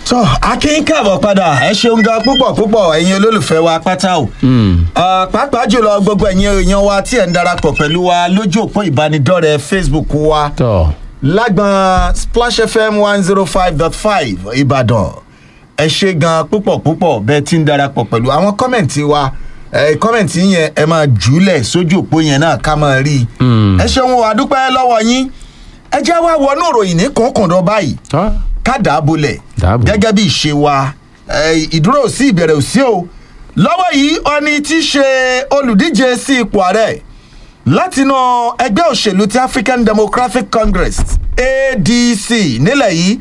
tó akin káàbọ̀ padà ẹ ṣeun gan púpọ̀ púpọ̀ ẹ̀yin olólùfẹ́ wa pátá o Ah, pàápàá jùlọ gbogbo ẹ̀yin èèyàn wa tí ẹ̀ ń darapọ̀ pẹ̀lú wa lójú òpó ìbánidọ́rẹ̀ẹ́ facebook wa tọ lágbọn splash fm one zero five dot five ìbàdàn ẹ ṣe gan púpọ̀ púpọ̀ bẹ́ẹ̀ tí ń darapọ̀ pẹ̀lú àwọn kọ́mẹ̀ntì wa ẹ kọ́mẹ̀ntì yẹn ẹ máa jùúlẹ̀ sójú òpó yẹn náà ká máa rí i ẹ ṣeun o àdúpẹ́ lọ́wọ́ yín ẹ jẹ́ wá wọnú ìròyìn ní kọ̀ọ̀kọ̀dọ̀ báyìí tọ ká dàábolẹ̀ Dàábò. gẹ́gẹ́ bí ìṣe wa ẹ, ìdúró ò sí ìbẹ̀rẹ̀ ò sí o lọ́wọ́ yìí ọni tí í ṣe olùdíje sí ipò ààrẹ látinú ẹgbẹ́ òṣèlú ti african democratic congress adc nílẹ̀ yìí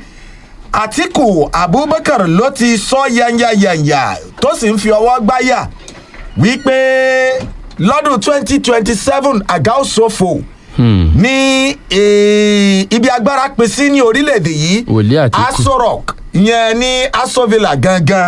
àtìkù abubakar ló ti sọ yanyayanya tó sì ń fi ọwọ́ gbáyà wípé lọ́dún twenty twenty seven àga òṣòfò ní eh, ibi agbára pín sí ní orílẹ̀-èdè yìí Wòlíì Àtíkù. aso rock yẹn ní aso villa gangan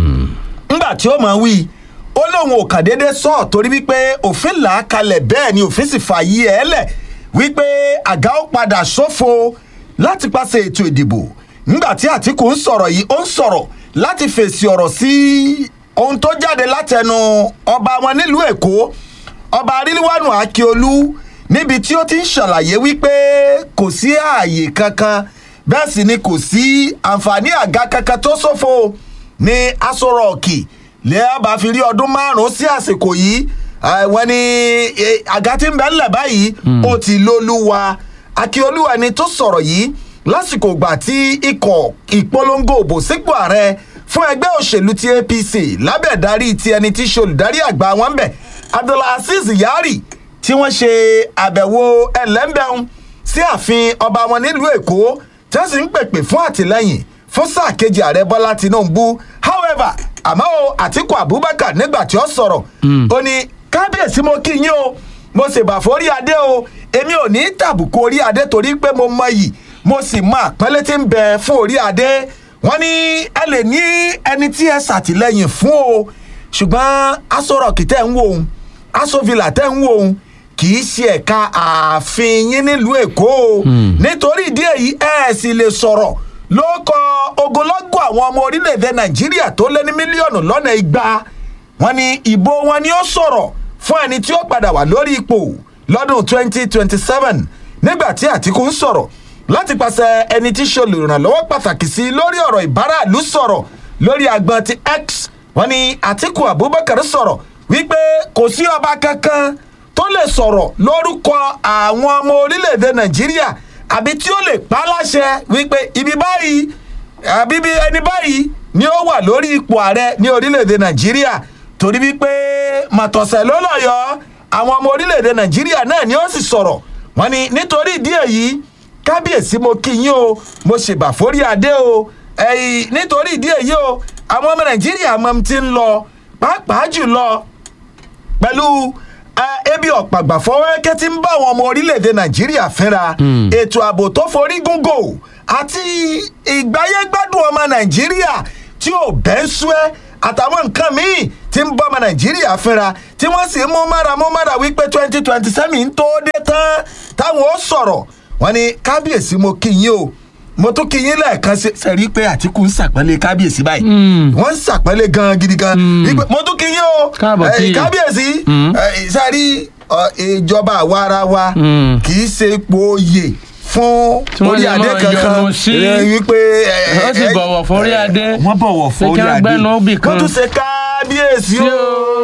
ńgbà tí ó máa wí ó lóun ò kàn déédéé sọ torí wípé òfin là á kalẹ̀ bẹ́ẹ̀ ni òfin sì fààyè ẹ̀ lẹ̀ wípé àga ó padà ṣòfò láti pàṣẹ ètò ìdìbò ńgbà tí àtìkù ń sọ̀rọ̀ yìí ó ń sọ̀rọ̀ láti fèsì ọ̀rọ̀ sí ohun tó jáde látẹnu ọba wọn nílùú èkó ọba arílíwánu akíolú níbi tí ó ti ń ṣàlàyé wípé kò sí ààyè kankan bẹ́ẹ̀ sì ni kò sí àǹfààní àga kankan tó ṣòfò ní aṣọ rọ̀ọ̀kì lẹ́yìn bá fi rí ọdún márùn-ún sí àsìkò yìí eh, wọ́n ní eh, àga tí ń bẹ́ ńlẹ̀ báyìí ó ti lólúwa akíolúwa ni tó sọ̀rọ̀ yìí lásìkò ìgbà tí ikọ̀ ìpolongo òbò sípò ààrẹ fún ẹgbẹ́ òṣèlú ti apc lábẹ́ ìdarí ti ẹni tí í ṣe olùdarí àgbà wọn bẹ̀ abdulaziz yari tí wọ́n ṣe àbẹ̀wò ẹlẹ́mbẹ̀ún sí ààfin ọba wọn nílùú èkó tí wọ́n sì ń pèpè fún àtìlẹ́yìn fún sáà kejì ààrẹ bọ́lá tinubu however àmọ́ o àtìkù abubakar nígbà tí ó sọ̀rọ̀ ó ní kábíyèsí mo kí yín o mo sì bà forí adé o èmi ò ní tàbùkù orí adé torí pé mo mọ yìí mo sì mọ àpẹẹlẹ tí ń bẹ fún orí adé wọn ní ẹ lè ní ẹni tí ẹ ṣàtìlẹyìn fún o ṣùgbọ́n aṣọ rọ̀kì tẹ̀ ń wò ó aṣọ villa tẹ̀ ń wò ó kì í ṣe ẹ̀ka ààfin yín nílùú èkó o nítorí ìdí èyí ẹ sì lè sọ̀rọ̀ ló kọ ogunlọ́gọ̀ àwọn ọmọ orílẹ̀-èdè nàìjíríà tó lé ní mílíọ̀nù lọ́nà igba wọn ni ìbò wọn ni ó sọ̀rọ̀ fún ẹni tí ó padà wà lórí ipò lọ́dún 2027 nígbà tí àtìkù ń sọ̀rọ̀ láti pàṣẹ ẹni tí ṣe olùrànlọ́wọ́ pàtàkì sí lórí ọ̀rọ̀ ìbáraàlú sọ̀rọ̀ lórí agbọn ti x wọn ni àtìkù abubakar sọ̀rọ̀ wípé kò sí ọba kankan tó lè sọ̀rọ̀ lórúkọ àwọn ọmọ orílẹ̀-èdè nàìjíríà àbí tí ó lè pa á láṣẹ wípé ibi báyìí àbí bí ẹni báyìí ni ó wà lórí ipò ààrẹ ní orílẹ̀-èdè nàìjíríà torí wípé màtọ̀sẹ̀ ló lọ́yọ̀ọ́ àwọn ọmọ orílẹ̀-èdè nàìjíríà náà ni ó sì sọ̀rọ̀ wọn ni nítorí ìdí èyí kábíyèsí mo kí yín o mo ṣèbà forí adé o ẹ̀yìn nítorí ìdí èyí o àwọn ọmọ nàìjíríà mọ̀ ti ń lọ pàápàá jùlọ pẹ̀lú eh, ebi ọ̀pàgbà fọwọ́rẹ́kẹ́ tí ń bá àwọn ọmọ orílẹ̀-èdè nàìjíríà fínra ètò ààbò tó forí gúngò àti ìgbáyégbádùn ọmọ nàìjíríà tí ò bẹ́ ń sú ẹ́ àtàwọn nǹkan míì tí ń bọ́ ọmọ nàìjíríà fínra tí wọ́n sì ń mú mára mú mára wípé twenty twenty seven ń tó dé tán táwọn ó sọ̀rọ̀ wọ́n ní kábíyèsí mo kí yín o mo tún kí yín lẹ́ẹ̀kan sí sẹ́rí pé àtìkú ń sàpẹ́lẹ̀ kábíyèsí báyìí wọ́n ń sàpẹ́lẹ̀ gan gidi gan Wípé, mo tún kí yín o Káàbọ̀ eh, sí i. kábíyèsí eh, sẹ́rí ọ, ìjọba àwa ara wa Mm. kì í ṣe ipò oyè fún Tí wọ́n orí lè adé máa kankan yọnu sí. Eh, wípé eh, Wọ́n sì eh, bọ̀wọ̀ fún orí adé. wọ́n bọ̀wọ̀ fún Ṣé kí orí wọ́n adé gbẹ́nu bì kan? wọ́n tún ṣe kábíyèsí Sí o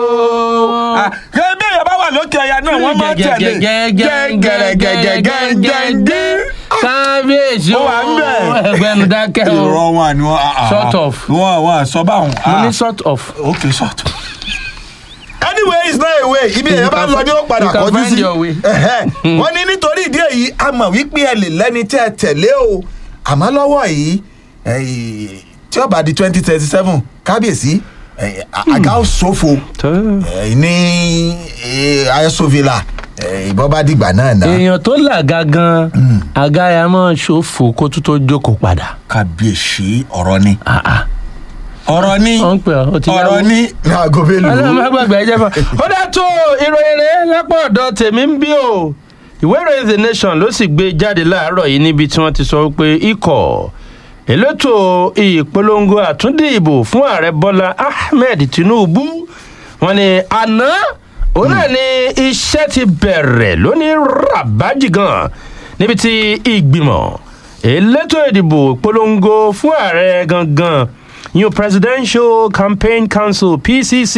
o. Ah, kí bí èèyàn bá wà lókè ọya náà wọ́n máa tẹ̀lé gẹ́gẹ́gẹ́gẹ́gẹ́gẹ́ kábíyèsí Ó wà ń bẹ̀. ẹgbẹ́nu dákẹ́ o ìrọ̀ wọn ni wọ́n Sort of. wọ́n wọ́n sọ báwọn. mo ní sort of. ok sort of. anyway it's not a way ibi èèyàn bá lọ ní ó padà You can kọjú find sí your way. Ẹ̀hẹ́. wọ́n ní nítorí ìdí èyí a mọ̀ wípé ẹ lè lẹ́ni tí ẹ tẹ̀lé o àmọ́ lọ́wọ́ yìí eh, tí ó bá di twenty thirty seven kábíyèsí eh, àga ó ṣòfò eh, ní ayesovila ìbọn bá dìgbà náà náà èèyàn tó làgà gan àga ya máa ṣòfò kó tó tó jókòó padà. kábíyèsí ọ̀rọ̀ ni Ah, ah. ọ̀rọ̀ ni wọ́n ń pè ọ́ ó ti yáwó. ọ̀rọ̀ ni ní aago ọlọ́run má mélòó. gbàgbé ẹjẹ́ fún ọ. ó dá tó ìròyìn rẹ̀ lápá ọ̀dọ̀ tèmi ń bí o ìwé ìròyìn the nation ló sì gbé jáde láàárọ̀ yìí níbi tí wọ́n ti sọ pé ikọ̀ elétò ìpolongo àtúndì ìbò fún ààrẹ bọ́lá ahmed tinubu wọn ni àná òun náà ni iṣẹ́ ti bẹ̀rẹ̀ lónìí rabaji gan níbi tí ìgbìmọ̀ elétò ìdìbò ìpolongo fún ààrẹ gangan new presidential campaign council pcc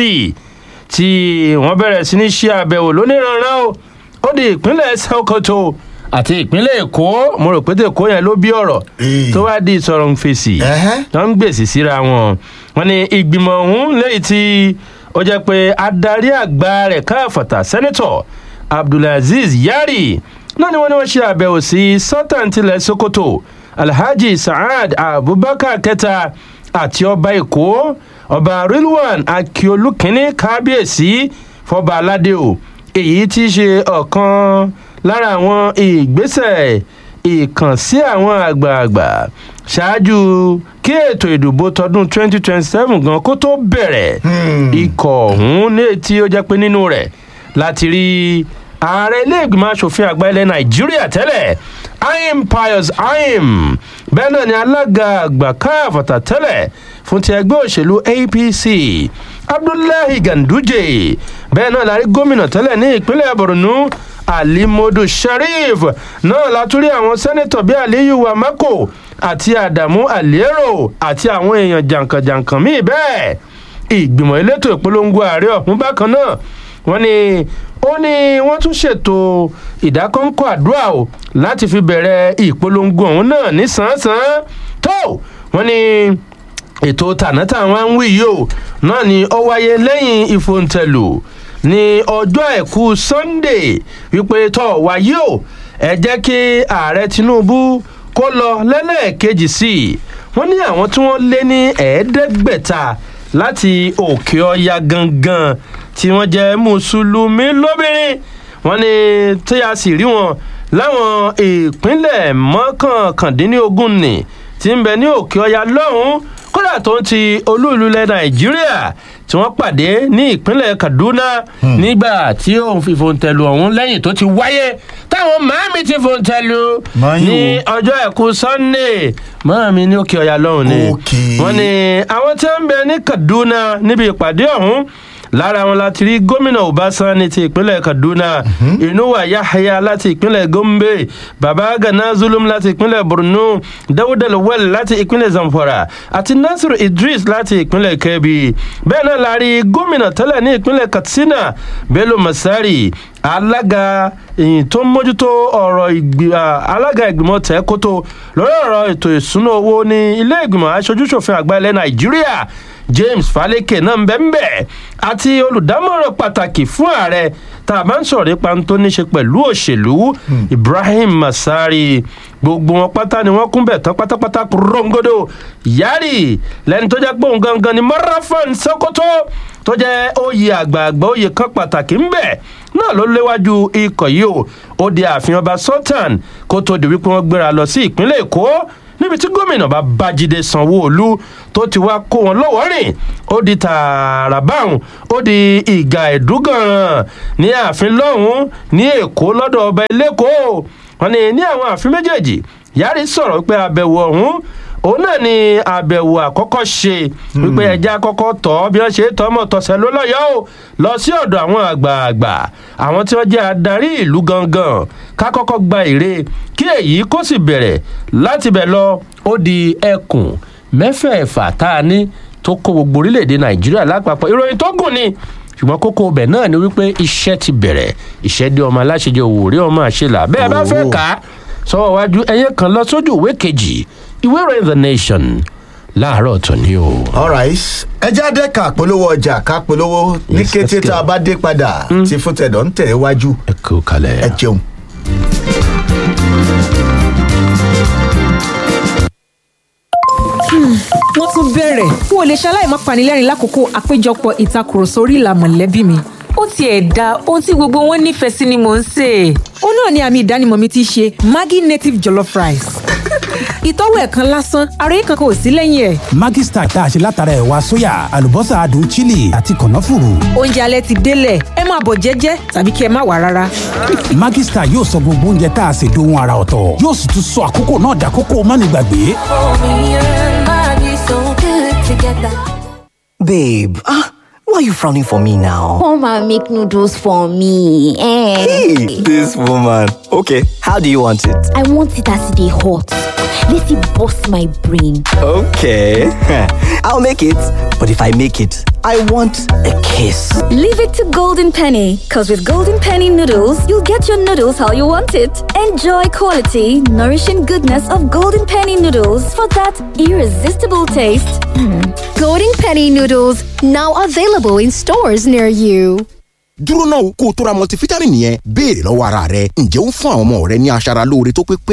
tí wọ́n bẹ̀rẹ̀ sí ní ṣe àbẹ̀wò lóníranran o ó di ìpínlẹ̀ sokoto àti ìpínlẹ̀ èkó mo rò pé tèkó yẹn ló bí ọ̀rọ̀ Ee. tó wá di ìsọ̀rọ̀ ń fèsì Ẹhẹ́. tó ń gbèsè síra wọn wọn ni ìgbìmọ̀ ọ̀hún lẹ́yìn tí ó jẹ́ pé adarí àgbà rẹ̀ káfọ̀tà sẹ́nẹ́tọ̀ abdulaziz yari náà ni wọ́n ní wọ́n ṣe àbẹ̀wò sí sultan tilẹ̀ sokoto alhaji saad abubakar kẹta àti ọba èkó ọba rilwan akiolu kínní kábíyèsí fọba aládé o èyí tí í ṣe ọ̀kan lára àwọn ìgbésẹ̀ ìkànsí àwọn àgbààgbà ṣáájú kí ètò ìdìbò tọdún 2027 gan kó tó bẹ̀rẹ̀ ikọ̀ ọ̀hún ní etí ó jẹ́ pé nínú rẹ̀ láti rí ààrẹ iléègbìmọ̀ asòfin àgbà ilẹ̀ nàìjíríà tẹ́lẹ̀ ayim pius ayim bẹ́ẹ̀ náà ni alága àgbà káàfọ̀tà tẹ́lẹ̀ fún ti ẹgbẹ́ òṣèlú apc abdullahi ganduje bẹ́ẹ̀ náà la rí gómìnà tẹ́lẹ̀ ní ìpínlẹ̀ borno alimodu sharif náà látúrí àwọn sẹ́nẹ́tọ̀ bíi aliyu wamako àti adamu aliero àti àwọn èèyàn jàǹkànjàǹkàn míì bẹ́ẹ̀ ìgbìmọ̀ elétò ìpolongo ààrẹ ọ̀hún bákan náà wọ́n ní ó ní wọ́n tún ṣètò ìdákọ́ńkọ́ àdúrà o láti fi bẹ̀rẹ̀ ìpolongo ọ̀hún náà ní sàn-án tó wọ́n ní ètò tànátà wọn ń wí yìí o náà ni ó wáyé lẹ́yìn ìfòǹtẹ̀lù ní ọjọ́ àìkú sunday wípé tọ́ wáyé o ẹ jẹ́ kí ààrẹ tinubu kó lọ lẹ́lẹ́ẹ̀kejì sí i wọ́n ní àwọn tí wọ́n lé ní ẹ̀ẹ́dẹ́gbẹ̀ta láti òkè ọya gangan tí wọ́n jẹ́ mùsùlùmí lóbìnrin wọ́n ní tí a sì rí wọn láwọn ìpínlẹ̀ mọ́kànkàndínlógún ni tí ń bẹ ní òkè ọya lọ́hùn-ún kódà tó ń ti olúùlú ilẹ̀ nàìjíríà tí wọ́n pàdé ní ìpínlẹ̀ kaduna nígbà tí òun fi fòǹtẹ̀lù ọ̀hún lẹ́yìn tó ti wáyé táwọn màámi ti fòǹtẹ̀lù Màámi ní wo? ọjọ́ ẹ̀kú sunday màámi ní òkè ọya lọ́hùn ni Okay. wọ́n ní àwọn tí wọ́n ń bẹ ní kaduna níbi ìpàdé ọ̀hún lára wọn láti rí gómìnà ọbaṣán ní ti ìpínlẹ̀ kaduna inuwa yahaya láti ìpínlẹ̀ gombe baba gana zulum láti ìpínlẹ̀ borno dawuda lawal láti ìpínlẹ̀ zamfara àti nasiru idris láti ìpínlẹ̀ kebbi bẹ́ẹ̀ náà la rí gómìnà tẹ́lẹ̀ ní ìpínlẹ̀ katsina bello masari alága èyí tó ń mójútó ọ̀rọ̀ ìgbì- à, alága ìgbìmọ̀ tẹ́kótó lórí ọ̀rọ̀ ètò ìsúná owó ní ilé ìgbìmọ̀ aṣojúṣòfin àgbà ilẹ̀ nàìjíríà james faleke náà ń bẹ́ ń bẹ́ àti olùdámọ̀ràn pàtàkì fún ààrẹ tá a bá ń sọ̀rọ̀ nípa tó ní ṣe pẹ̀lú òṣèlú ibrahim masari gbogbo wọn pátá ni wọn kún bẹ̀ tán pátápátá rongodo yari lẹni tó jẹ́ pé òun gangan ni marafan sokoto tó jẹ́ oyè àgbààgbà oyè kan pàtàkì ń bẹ̀ náà ló léwájú ikọ̀ yìí o ó di ààfin ọba sultan kó tó di wípé wọ́n gbéra lọ sí ìpínlẹ̀ èkó níbi tí gómìnà bá bájídé sanwó-olu tó ti wá kó wọn lọ́wọ́ rìn ó di tààrà báwọn ó di ìgà ẹ̀dúgàn ní ààfin lọ́hùn-ún ní èkó lọ́dọ̀ ọba elékòó wọn ni ní àwọn ààfin méjèèjì yàrá sọ̀rọ̀ pé àbẹ̀wò ọ̀hún òun náà ni àbẹ̀wò àkọ́kọ́ ṣe wípé ẹja àkọ́kọ́ tọ́ bí wọ́n ṣe tọ́ mọ̀ tọ̀sẹ̀ ló lọ́yọ́ o lọ sí ọ̀dọ̀ àwọn àgbààgbà àwọn tí wọ́n jẹ́ adarí ìlú gangan ká kọ́kọ́ gba èrè kí èyí kó sì bẹ̀rẹ̀ láti bẹ̀ lọ ó di ẹkùn mẹ́fẹ̀ẹ̀fà tá a ní tó kó gbogbo orílẹ̀-èdè nàìjíríà lápapọ̀ ìròyìn tó gùn ni ṣùgbọ́n kókó ọbẹ̀ náà ni wípé iṣẹ́ ti bẹ̀rẹ̀ iṣẹ́ dé ọmọ aláṣẹjẹ òwúrẹ́ ọmọ àṣẹlà bẹ́ẹ̀ bá fẹ́ Oh. kà á sọ́wọ́ wájú ẹyẹ kan lọ sójú ìwé kejì ìwé ìròyìn the nation láàárọ̀ tòní o. alright ẹ jáde ká polówó ọjà ká polówó ní Yes, kété let's go. tá a bá dé padà tí fúntẹ̀dọ̀ ń tẹ̀ wájú ẹ kú kalẹ̀. ẹ jẹun. wọ́n tún bẹ̀rẹ̀ n ò lè ṣaláì má panilẹ́rìn lákòókò àpéjọpọ̀ ìtakùrọ̀sọ orí ìlà mọ̀lẹ́bí mi ó tiẹ̀ da ohun tí gbogbo wọn nífẹ̀ẹ́ sí ni mò ń sè é. ó náà ni àmì ìdánimọ̀ mi ti ṣe maggi native jollof rice ìtọ́wò ẹ̀ kan lásán ara yìí kankan ò sí lẹ́yìn ẹ̀. Maggi Star tá a ṣe látara ẹ̀wà sóyà àlùbọ́sà adùn chili àti kànáfùrù. oúnjẹ alẹ́ ti délẹ̀ ẹ máa bọ̀ jẹ́jẹ́ tàbí kí ẹ má wà rárá. Maggi Star yóò sọ gbogbo oúnjẹ tá a ṣe dohun ara ọ̀tọ̀ yóò sì tún sọ àkókò náà dàkókò mánigbàgbé. Babe, ah, why are you frowning for me now? Come and make noodles for me. Eh. Hey, this woman. Okay, how do you want it? I want it as they hot. Let it bust my brain. Okay, I'll make it. But if I make it, I want a kiss. Leave it to Golden Penny, because with Golden Penny noodles, you'll get your noodles how you want it. Enjoy quality, nourishing goodness of Golden Penny noodles for that irresistible taste. Golden Penny noodles now available in stores near you. dúró náà kó o tó ra multivitamin yẹn béèrè lọ́wọ́ ara rẹ ǹjẹ́ ó ń fún àwọn ọmọ rẹ ní aṣara lóore tó pé pé